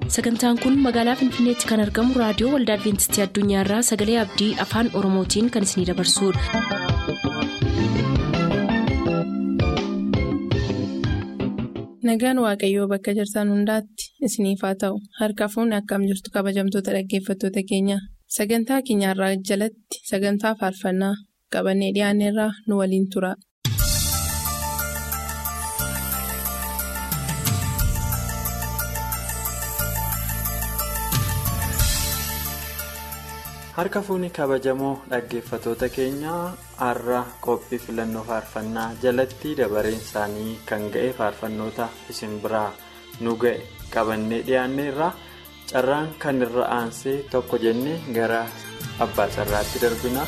sagantaan kun magaalaa finfinneetti kan argamu raadiyoo waldaa adventistii addunyaarraa sagalee abdii afaan oromootiin kan isinidabarsudha. nagaan waaqayyoo bakka jirtan hundaatti isiniif haa ta'u harka fuunni akkam jirtu kabajamtoota dhaggeeffattoota keenya sagantaa keenyarraa jalatti sagantaa faarfannaa qabannee dhiyaanneerraa nu waliin tura. harka fuunni kabajamoo dhaggeeffatoota keenyaa har'a qophii filannoo faarfannaa jalatti dabareen isaanii kan ga'e faarfannoota isin biraa nu ga'e qabannee dhiyaanneerra carraan kan irra aansee tokko jennee gara abbaa carraatti darbina.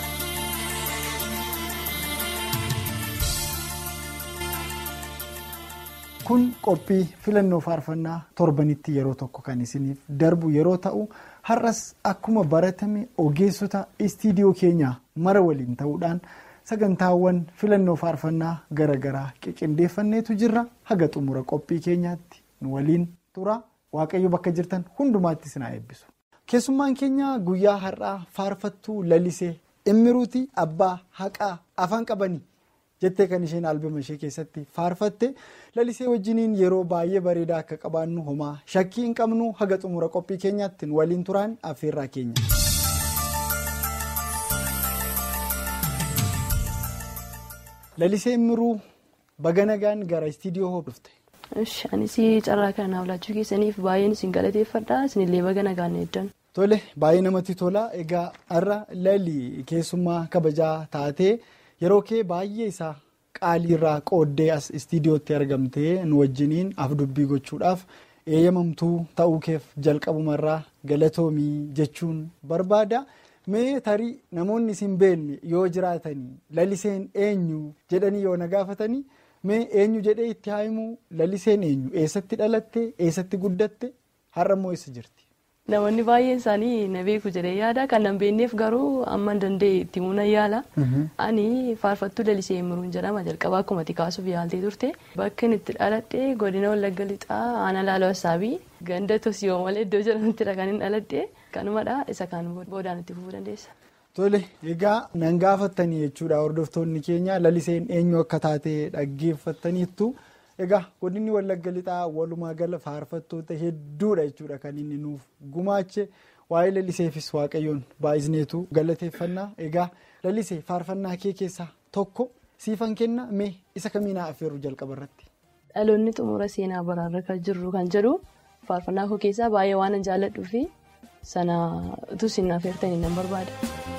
kun qophii filannoo faarfannaa torbanitti yeroo tokko kan isiniif darbu yeroo ta'u har'as akkuma baratame ogeessota istiidiyoo keenyaa mara waliin ta'uudhaan sagantaawwan filannoo faarfannaa garaagaraa qiqindeeffanneetu jirra haga xumura qophii keenyaatti nu waliin tura waaqayyo bakka jirtan hundumaatti isin haa eebbisu. keessummaan keenya guyyaa har'aa faarfattuu lalisee immiruuti abbaa haqaa afaan qabanii. jettee kan isheen albama ishee keessatti faarfatte lalisee wajjiniin yeroo baay'ee bareedaa akka qabaannu homaa shakkii hin qabnu haga xumura qophii keenyaatti waliin turaan affeerraa keenya. lalisee immiruu baga nagaan gara istiidiyoo hordofte. anis carraa kana laachuu keessaniif baay'een isin galateeffadha isinillee baga nagaan eeddan. tole baay'ee namatti tola egaa har'a lali keessummaa kabajaa taatee. yeroo kee baay'ee isaa qaaliirraa qooddee as istiidiyootti argamtee nu wajjiniin af-dubbii gochuudhaaf eeyyamamtuu ta'uu keef jalqabumarraa galatoomii jechuun barbaada mee tarii namoonni isin beekne yoo jiraatanii laliseen eenyu jedhanii yoo na gaafatanii mee eenyu jedhee itti haa'imuu laliseen eenyu eessatti dhalatte eessatti guddatte har'a immoo eessa jirti. Namoonni baay'een isaanii na beeku jedhee yaada kan nan beekneef garuu amma danda'e itti himuu nan yaala. Ani faarfattuu lalisee Immiruun jedhama jalqabaa akkuma kaasuuf yaaltee turte. Bakka inni itti dhaladhe godina Wallagga Lixaa Aanaa Laaloo Assaabii ganda Tosiyoo malee iddoo jedhamuttidha kan inni dhaladhe. Kanumadha isa kan boodaan itti fufuu dandeessa. Tole egaa nan gaafattanii jechuudha hordoftoonni keenya laliseen eenyu akka taate dhaggeeffattaniittu. egaa godinni wallagga lixaa walumaa gala faarfattoota hedduudha jechuudha kan inni nuuf gumaache waa'ee laliseefis waaqayyoon baay'isneetu galateeffannaa egaa lalisee faarfannaa kee keessaa tokko siifan kenna mee isa kamiinaa affeeru jalqaba irratti. dhaloonni xumura seenaa baraarra kan jirru kan jedhu faarfannaa koo keessaa baay'ee waan jaalladhuu fi sana utuu isin affeertanii nan barbaada.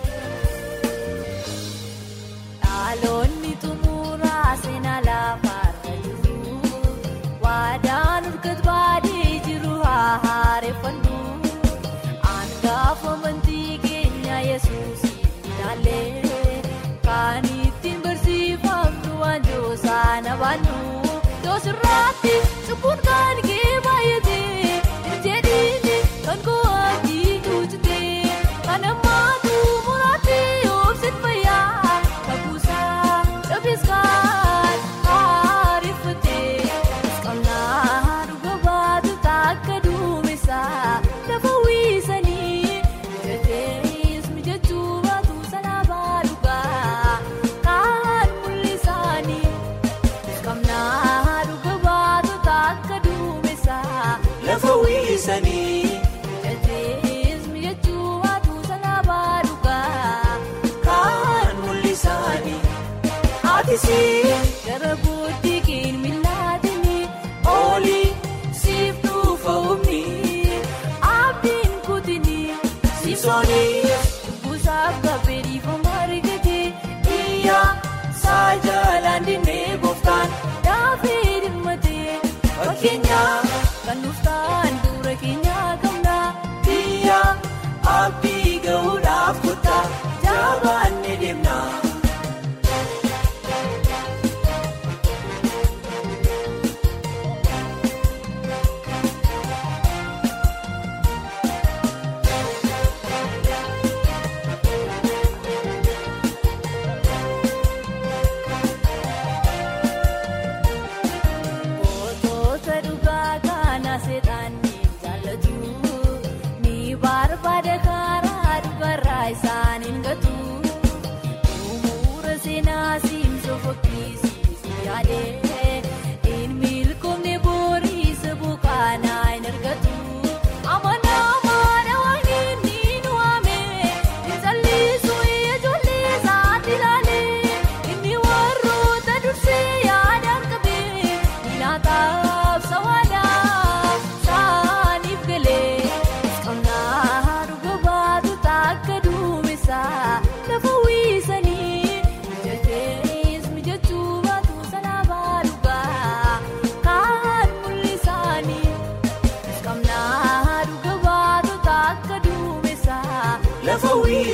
Waadaan urgat baadhee jiru haa haareeffannu Angaafa amantii keenya yesuus ilaalee kan ittiin barsiifamnu waanjoo sana baannu Doosirraatti cubbuun kan kee baay'atee jedhiini kan ko'aatii guutitee kan ammaatu muraatti oobsin fayyaa kakuusaa dhabeeskaan haareeffatee. Dhuga baatu takka duumessaa lafa wiisanii gatees mijachuu baatu salaabaa dhugaa kan mul'isanii kamnaa dhuga baatu takka duumessaa lafa wiisanii gatees mijachuu baatu salaabaa dhugaa kan mul'isanii aatisii gara booddee keenya Oolii siif dhufa humni abdiin kutinii Sisoonii buusaaf gabbee dhiifama argatee iyyaa saajalaan dinnee gooftaan daafee dhimmatee fakkeenyaa kan dhuftaan dura keenyaa qabnaa iyyaa abdii ga'uudhaaf kuttaa jabaannee deemnaa.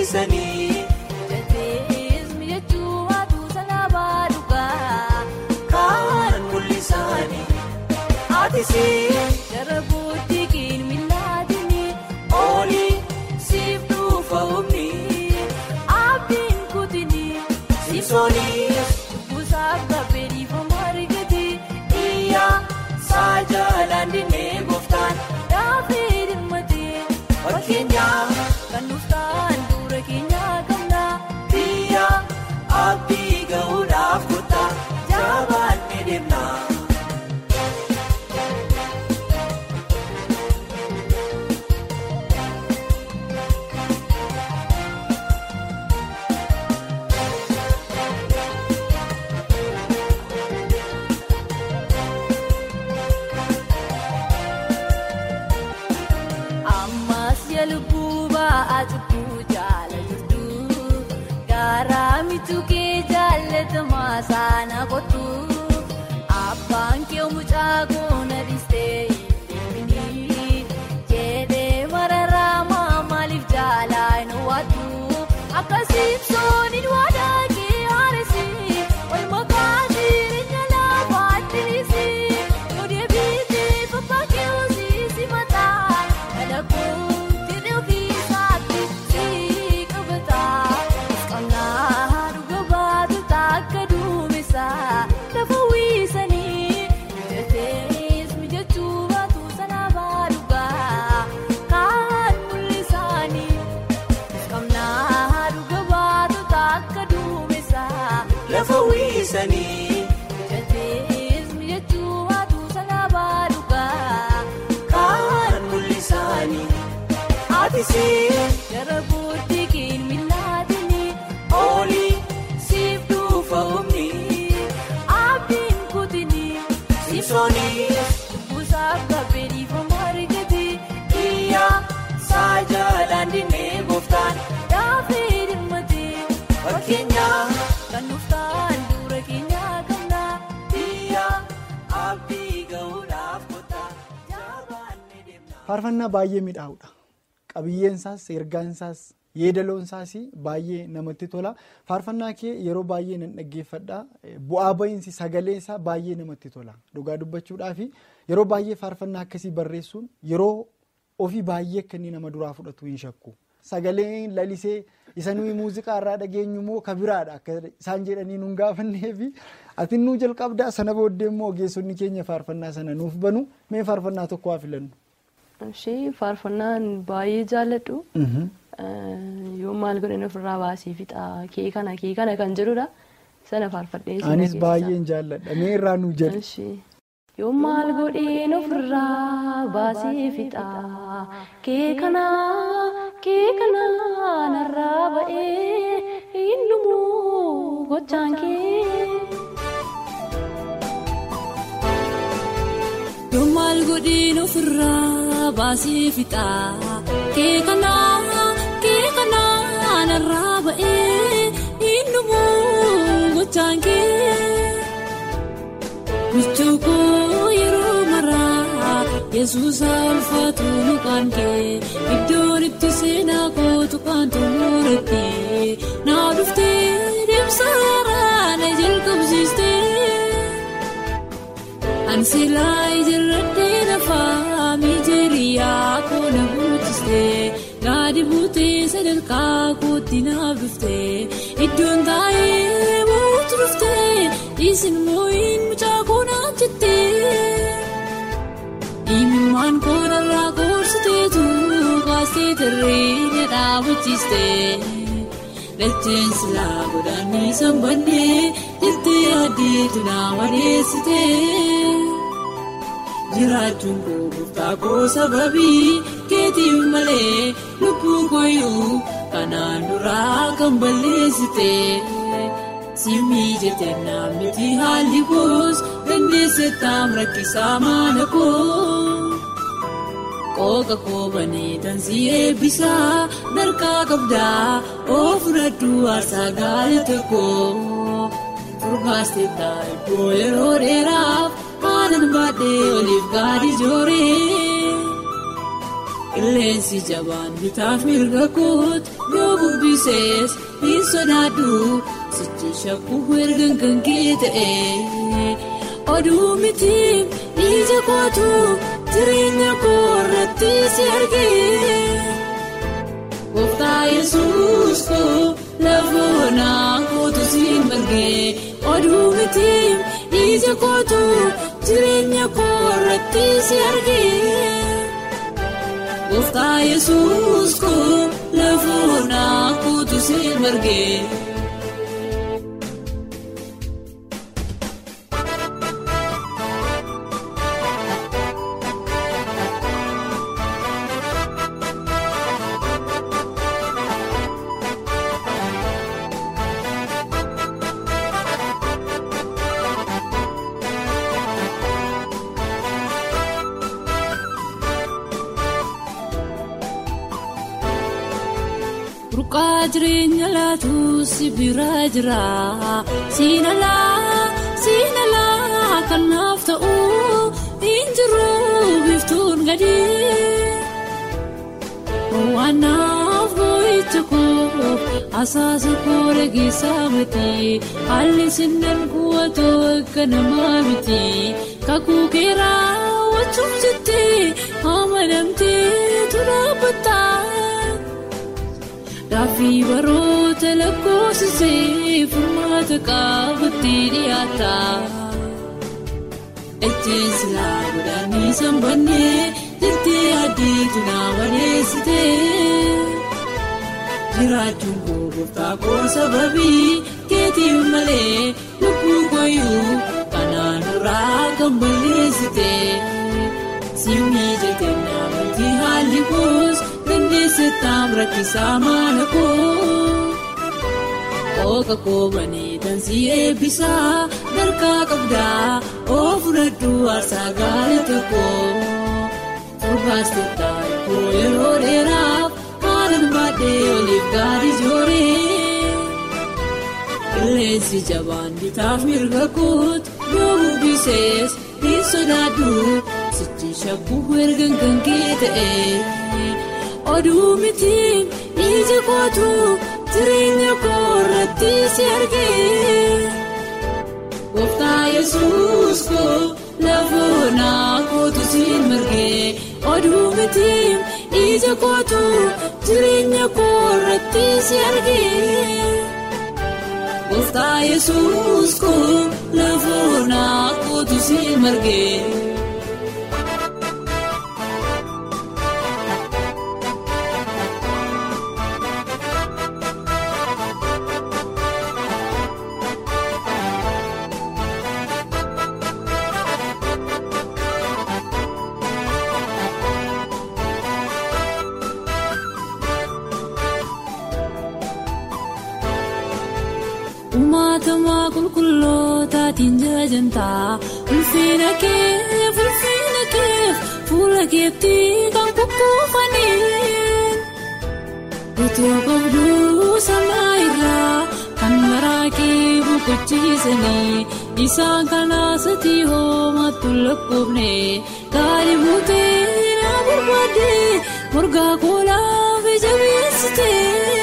fayyisanii Jateesmi jechuun waatuu salaabaa dhugaa. kaan mul'isanii aatisii Jara booddee qilmillaatiin olii siif dhufa humni abdiin kutinii simsoonii buusaaf gabbee dhiifamaa argate iyyaa saajalaan dinnee gooftaan daafee dhimmatee fakkeenyaa kan dhuftaan dura keenyaa qabna biyya abdii ga'uudhaaf kottaa jabaannee deemnaa. ammas yaa lubbuu ba'aa cubbuu jaala jirtu garaa mitu kee jaallatamaa saana kottu abbaan kee mucaa goona dhistee hin deemini jedhee mararaamaa maaliif jaalaa hin waaddu akkasiif sooniin waadaa kee haaresi wal makaa jireenya laafaatti dhiisi yoo deebiitee babbaa kee hojii si mataa dhalakuutti dhufiisaatti si qabataa qabnaa dhuga baatu takka duumesaa lafa wiisanii jatees mijachuu baatu salaabaa dhugaa kaan mul'isanii qabnaa dhuga baatu takka duumesaa lafa wiisanii jatees mijachuu baatu salaabaa dhugaa. kaan mul'isanii aatisii Jara booddee qilmillaatiin olii siif dhufa humni abdiin kutinii simsoonii buusaaf gabbee dhiifamaa argate iyyaa saajalaan dinnee gooftaan daafee dhimmatee fakkeenyaa kan dhuftaan dura keenyaa qabna biyya abdii ga'uudhaaf kottaa jabaannee deemnaa. Faarfannaa baay'ee miidhaawudha. Qabiyyeensaas, ergaansaas, yeedaloonsaas baay'ee namatti tola. Faarfannaa kee yeroo baay'ee nan dhaggeeffadha. Bu'aa ba'iinsi sagalee isaa baay'ee namatti tola. Dhugaa dubbachuudhaaf yeroo baay'ee faarfannaa akkasii barreessuun yeroo ofii baay'ee akka inni nama duraa fudhatu hin shakku. Sagaleen lalisee isa nuyi muuziqaa irraa dhageenyu immoo ka biraadha akka isaan jedhanii nun gaafannee fi ati nuu jalqabdaa sana booddee immoo ogeessonni keenya faarfannaa sana nuuf banu mee faarfannaa tokko haa filannu. Ishee faarfannaan baay'ee jaalladhu. Yoo maal godhan ofirraa baasee fixa kee kana kee kana kan jedhudha. Sana faarfadhee si Anis dhageessisa. baay'een jaalladha. Mee irraa nu jedhe. Ishee yoo maal godheen ofirraa baasee fixa kee kana kee kana narraa ba'ee hin dhumu gochaan kee. Yoo maal godheen ofirraa baasee fixa kee kanaa kee kanaa narraa ba'ee hin dhumu gochaan kee. Michuu koo yeroo maraa Yesuus ulfaatu maqaan kee iddoon itti seenaa kootu kan xumuratti naa dhuftee deemsaraa na jalqabsiistee. Ansilaa ijaarratee lafaa miijeriyaa koona guutistee gaadi buutee sadarkaa kootti naaf dhuftee iddoon taa'ee mootu dhuftee isin moo'in mucaa koonaa jettee imimmaan koonarraa koorsiteetu kaastee tarree dhaabachiistee dhalcheen silaa godhanii sanbannee jettee addeetu naa madeessitee. jiraachuun koo gooftaa koo sababii keetiif malee lubbuu kooyyuu kanaan duraa kan balleessite simmii jettee naamniti haalli koos dandeesse taam rakkisaa maana koo qooqa koobanii tansii eebbisaa darkaa qabdaa oo fudhadhu aarsaa gaarii tokko furbaastee taa'ee yeroo dheeraaf. Aannan baadhee oliif gaadhi jooree qilleensi jabaan bitaaf mirga kootu yoo bubbisees hin sodaadhu sichi shakkuu ergan kan kee ta'e oduu miti ija kootu jireenya koo irratti si argee gooftaa yesuus koo lafoonaa kootu si margee oduu miti ija kootu jireenya koo irratti si argee. Gooftaa yesuus koo lafoonaa kootu si margee. Burqaa jireenya laatu si bira jira siinalaa siinalaa kanaaf ta'u hin jiru biftuun gadi waanaaf boo'icha koo asaasa koo dhageessaa miti haalli sinnaan kuwwatoo akka namaa miti kakuu keeraa wachuuf jettee amanamtee turaabataa. Gaaffii baroota lakkoofsisee furmaata qabutti dhiyaata. Ejjeen silaa godhanii sanbannee jettee addeetu naa wadeessitee. Jiraachuun koo gooftaa koo sababii keetiif malee lubbuu kooyyuu kanaan duraa kan balleessitee. Simii jettee naamti haalli koos. Dandeessitaan rakkisaa maala koo Ooka koobanii tansii eebbisaa Darkaa qabdaa oo fudhadhu aarsaa gaarii tokko Torbaas tokkaa koo yeroo dheeraaf haalaan baadhee oliif gaarii jooree Qilleensi jabaan bitaaf mirga kootu yoo bubbisees hin sodaadhu sichi shakkuu ergan kan kee ta'e. oduu miti ija kootu jireenya koo irratti si argee gooftaa yesuus koo lafoonaa kootu si margee oduu miti ija kootu jireenya koo irratti si argee gooftaa yesuus koo lafoonaa kootu si margee. Uumatamaa qulqullootaatiin jajantaa ulfina keef ulfina keef fuula keetti kan kukkuufanii Otoo qabduu samaa irraa kan maraaqee boqochiisanii isaan kanaasatti hoomatu lakkoofne gaarii buutee na barbaadde morgaa koolaaf jabeessitee.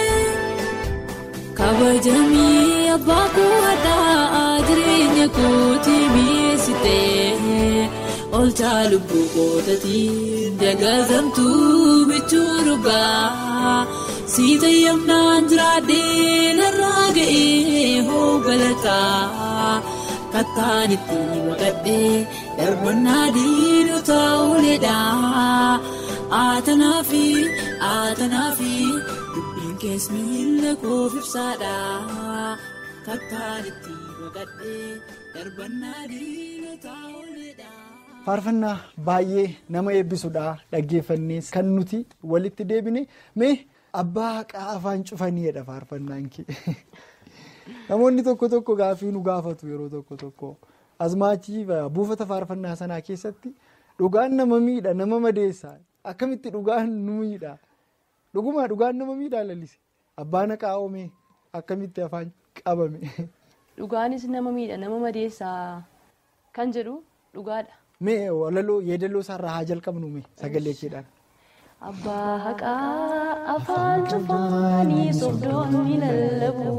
kabajamii abbaa koo hadhaa jireenya kootii mi'eessitee olchaa lubbuu kootatiin dagatamtuu bichuu dhugaa siita yamnaan jiraadhee narraa ga'ee hoo galataa kattaan itti baqadhee darbannaa diinotaa ooledhaa aatanaa fi aatanaa fi. Kees miila koof ibsaadha kattaan itti baqadhee darbannaa diinotaa ooledha. Faarfannaa baay'ee nama eebbisuudha dhaggeeffannees kan nuti walitti deebine mee abbaa haqaa afaan cufaniidha faarfannaan kee namoonni tokko tokko gaaffii nu gaafatu yeroo tokko tokko asmaachii buufata faarfannaa sanaa keessatti dhugaan nama miidha nama madeessa akkamitti dhugaan nu miidha. Dhugumaa dhugaan nama miidhaa lallise abbaan haqaa oomee akkamitti afaan qabame. Dhugaanis nama miidha nama madeessaa kan jedhu dhugaadha. Mee walaloo yeedaloo isaarraa haa jalqabnu mee sagalee keedhaan. Abbaa haqaa afaan cufaanii sobdoonni lallabu.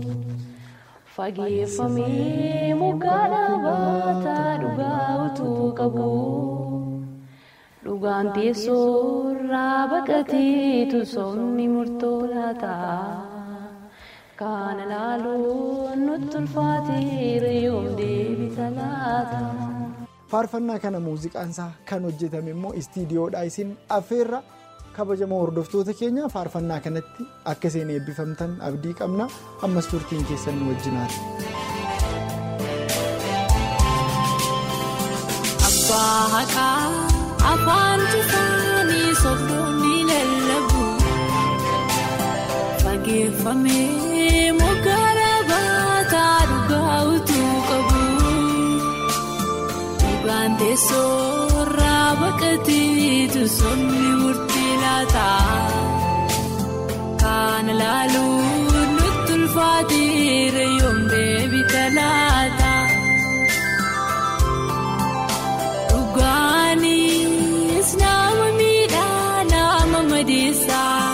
Fageeffamee moggaa dhaabataa dhugaa utuu qabu. Dhugaan teessoorraa baqateetu somni murtoo laata. Kana laaluun nutti ulfaateera yoom deebita laata. faarfannaa kana muuziqaansaa kan hojjetame immoo istiidiyoodhaa isin affeerra kabajamoo hordoftoota keenya faarfannaa kanatti akka isin eebbifamtan abdii qabna ammas turtiin keessan nu wajjinaati. Abbaa haqaa afaan cufaanii sobdoonni lallabu. Fageeffamee moggaa dhaabataa dhugaa utuu qabu. Dhugaan teessoorraa baqateetu somni murtii laata. Kana laaluun nutti ulfaateera yoom deebita laata. Dhugaanis nama miidhaa nama madeessaa.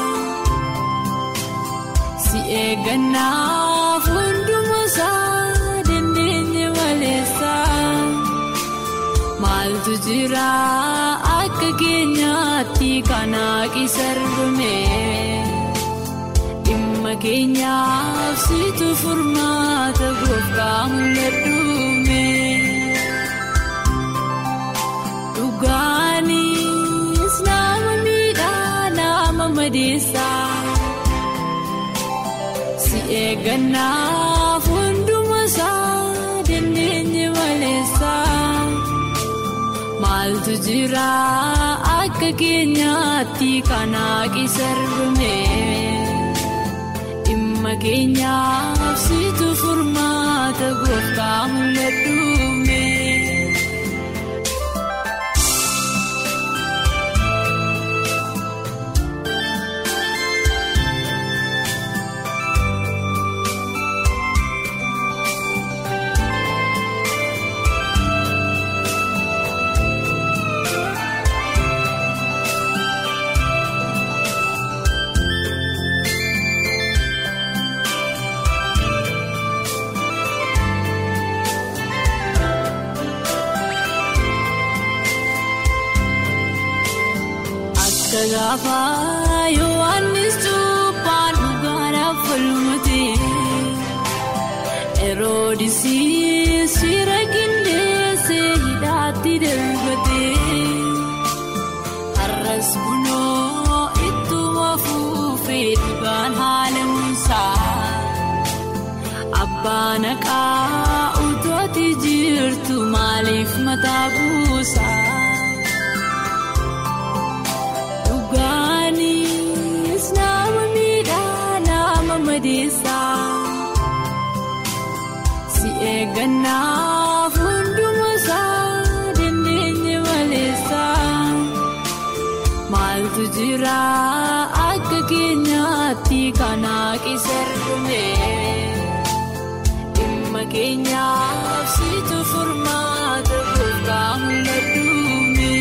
Si eeggannaaf hunduma isaa dandeenye maleessaa. Maaltu jira akka keenyaatti kanaa qisarrume. Dhimma keenyaaf situ furmaata gooftaa mul'adhuume. Dhugaanis nama miidhaa nama madeessaa. Si eeggannaaf hunduma isaa dandeenye maleessaa. Maaltu jira akka keenyaatti kanaa qisarrume. Dhimma keenyaaf situ furmaata gooftaa mul'adhuume. Akka gaafa Yohaannis cuuphaan dhugaadhaaf falmate. Heroodisiis fira qindeessee hidhaatti darbate. Har'as bunoo ittuma fuufee dhugaan haala muusaa. Abbaan haqaa utooti jirtu maaliif mataa buusaa? Dhugaanis nama miidhaa nama madeessaa. Si eeggannaaf hunduma isaa dandeenye maleessaa. Maaltu jira akka keenyaatti kanaa qisarrume. Dhimma keenyaaf situ furmaata gooftaa mul'adhuume.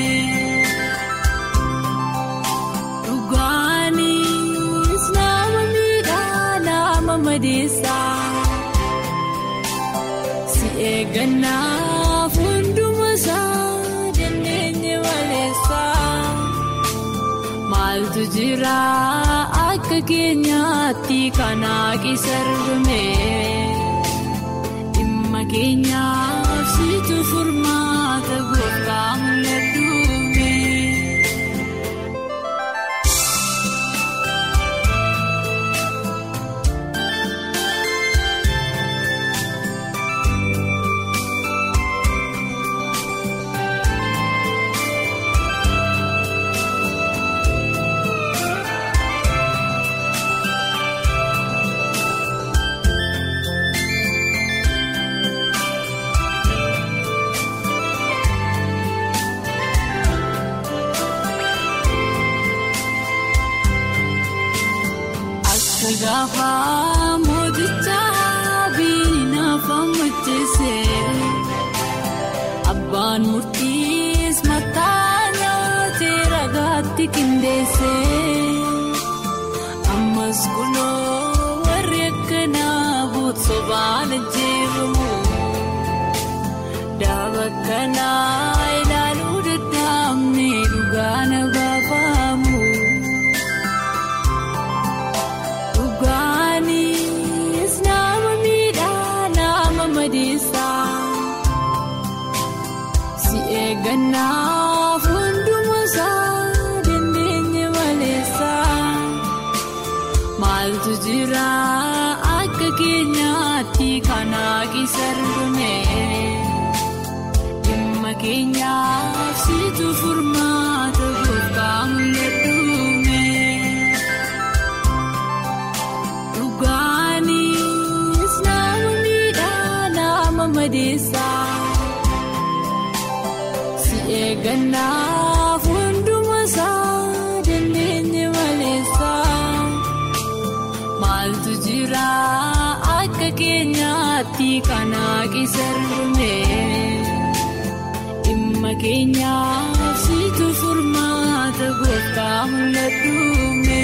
Dhugaanis nama miidhaa nama madeessaa. Si eeggannaaf hunduma isaa dandeenye maleessaa. Maaltu jira akka keenyaatti kanaa qisarrume. Dhimma keenyaaf situ furmaata gooftaa mul'adhuume. Akka gaafa mooticha biinaaf ammacheesse abbaan murtiis mataa nyaatee ragaatti qindeesse ammas kunoo warri akkanaa buutu sobaan ajjeefamu daaba akkanaa ilaaluu dadhaabne dhugaa na baafamu dhugaanis nama miidhaa nama madeessaa. Si eeggannaaf hunduma isaa dandeenye maleessa maaltu jira akka keenyaatti kanaa qisarrume dhimma keenyaaf situ furmaata gooftaa mul'adhuume dhugaanis nama miidhaa nama madeessaa. Si eeggannaaf hunduma isaa dandeenye maleessa maaltu jira akka keenyaatti kanaa qisarrume dhimma keenyaaf situ furmaata gooftaa mul'adhuume.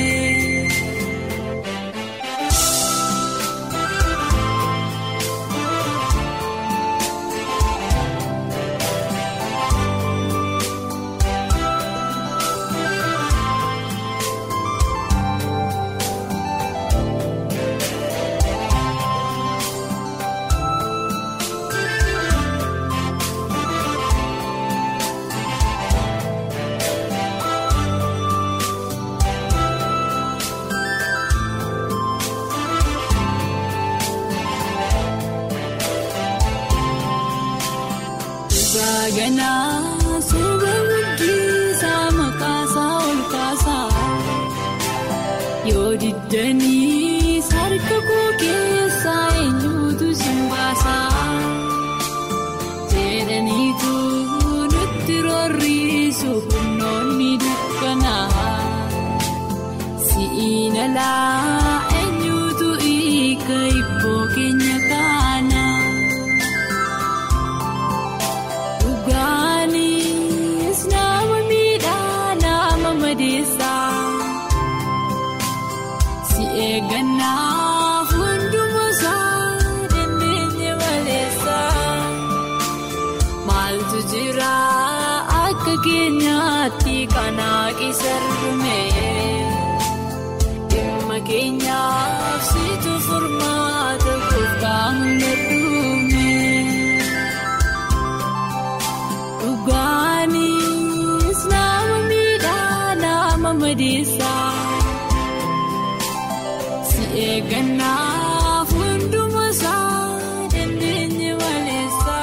Ganaa suuba guddisaa maqaasaa ol kaasaa yoo diddanii harka koo keessaa eenyuutu sin baasaa jedhaniitu nutti roorriisu humnoonni dukkanaa si'iin alaa eenyuutu hiika ibboo keenya kaana. Dhugaanis nama miidhaa nama madeessaa si eeggannaaf hunduma isaa dandeenye maleessa maaltu jira akka keenyaatti kanaa qisarrume dhimma keenyaaf situ furmaata gooftaa mul'adhuume. Dhugaanis nama miidhaa nama madeessaa si eeggannaaf hunduma isaa dandeenye maleessa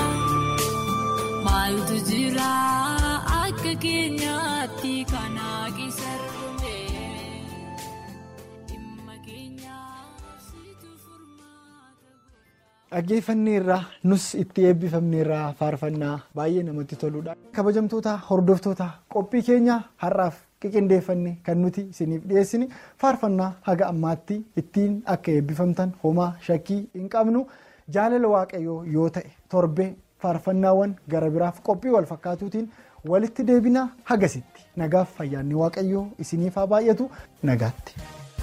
maaltu jira akka keenyaatti kanaa qisarrume dhimma keenyaaf situ furmaata. Dhaggeeffanneerraa nus itti eebbifamneerraa faarfannaa baay'ee namatti toludha. Kabajamtoota hordoftoota qophii keenya har'aaf qiqindeeffanne kan nuti isiniif dhiyeessine faarfannaa haga ammaatti ittiin akka eebbifamtan homaa shakkii hin qabnu jaalala waaqayyoo yoo ta'e torbee faarfannaawwan gara biraaf qophii wal fakkaatuutiin walitti deebina hagasitti nagaaf fayyaanni waaqayyoo isiniif haa baay'atu nagaatti.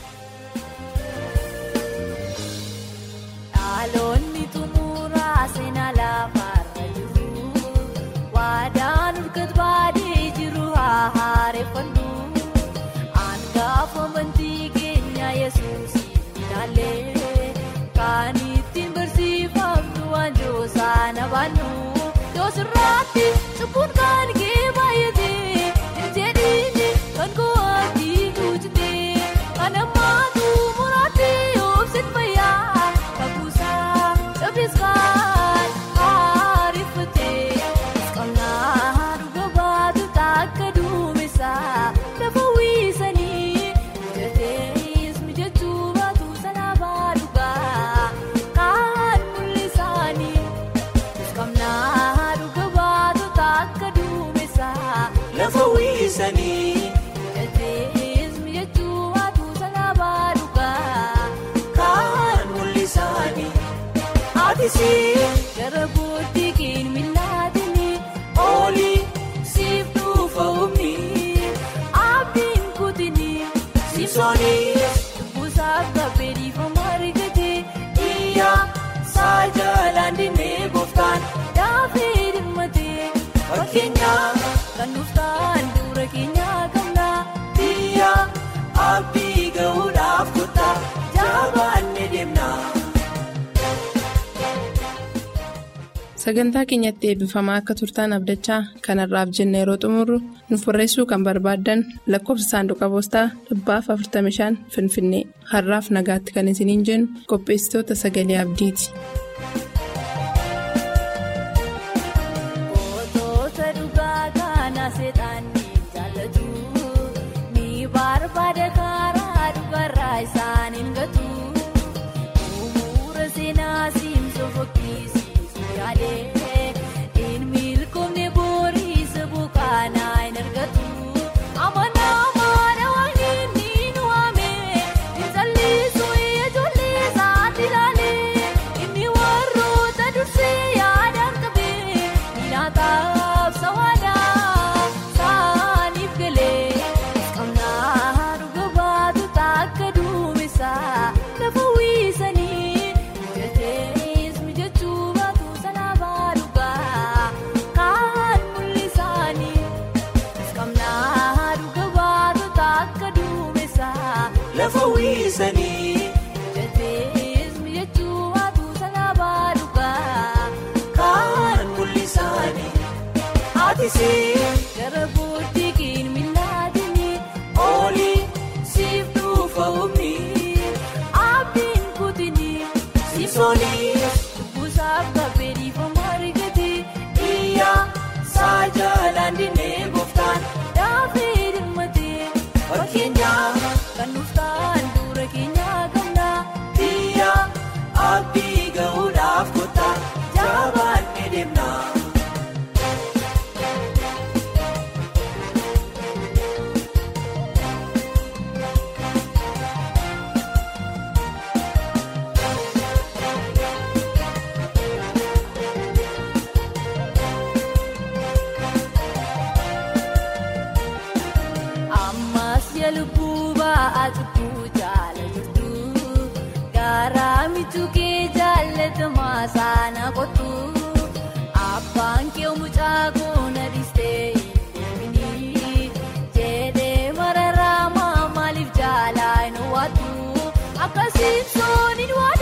Dhaloonni xumuraa seenaa lafaarra jiru waadaan urgat baadee jiru haa haareeffannu hangafa amantii keenya yesuus ilaalee kan ittiin barsiifamnu waanjoo sana baannu yoo sirraatti cubbuun kan kee baay'atee hin jedhiini kan kootii tuutitee kan ammaatu muraatti obsin fayyaa kakuusaa cabiskaan haarifatee isqonnaa dhuga baatu takka duumessaa lafa wiisanii mijatees mijachuu baatu salaabaa dhugaa kaan mul'isaanii isqonnaa dhuga baatu takka duumessaa lafa wiisanii mijatees mijachuu baatu salaabaa dhugaa. kaan mul'isaanii atisii Gara booddee keenya milaatanii olii siif dhufa humni Simsoonis Buusaaf gabbee dhiifama argate iyyaa saajalaan dinnee gooftaan daafee dhimmatee fakkeenyaa kan dhuftaan dura keenyaa qabna biyyaa abdii ga'uudhaaf kuttaa jaabaannee deemna. Sagantaa keenyatti eebbifamaa akka turtaan abdachaa kanarraaf jenna yeroo xumurru nuuf barreessuu kan barbaaddan lakkoofsa saanduqa poostaa dhibbaaf 45 Finfinnee har'aaf nagaatti kan isiniin jennu qopheessitoota sagalee abdiiti. Gootota dhugaa kana seexaanii jaallatu ni barbaada karaa dhugarraa isaan hin gatu umuura seenaa siimsoo fokkisiisu yaadee hin milkoomne booriisa bukaanaa hin argatu amanaa maana waan inni nu waame hin sallisu ijoollee isaatti ilaalee inni warroota dursee yaadaan qabee nyaataaf sawaadaa saaniif galee qabnaa dhuga baatu takka duumessaa lafa wiisanii mijatees mijachuu baatu sanaa baalugaa kaan mul'isaanii qabnaa dhuga baatu takka duumessaa Lafa wiisanii mijatees mijachuu baatu sanaa baalugaa. kaan mul'isaanii aatisii Gara booddee miilaadini olii siif dhufa humni abdiin kutini Simsoonis buusaaf gabbee dhiifama argate iyyaa saajalaan dinnee gooftaan daafee dhimmatee fakkeenyaa kan dhuftaan dura keenyaa qabna biyyaa abdii ga'uudhaaf kuttaa jaabaannee deemna. ammas yaa lubbuu ba'aa cubbuu jaala jirtu garaa michuu kee jaallatamaa saana kottu abbaan kee mucaa koona dhistee hin deemini jedhee mararaa maaliif jaalaa hin waatu akkasiin sooniin waan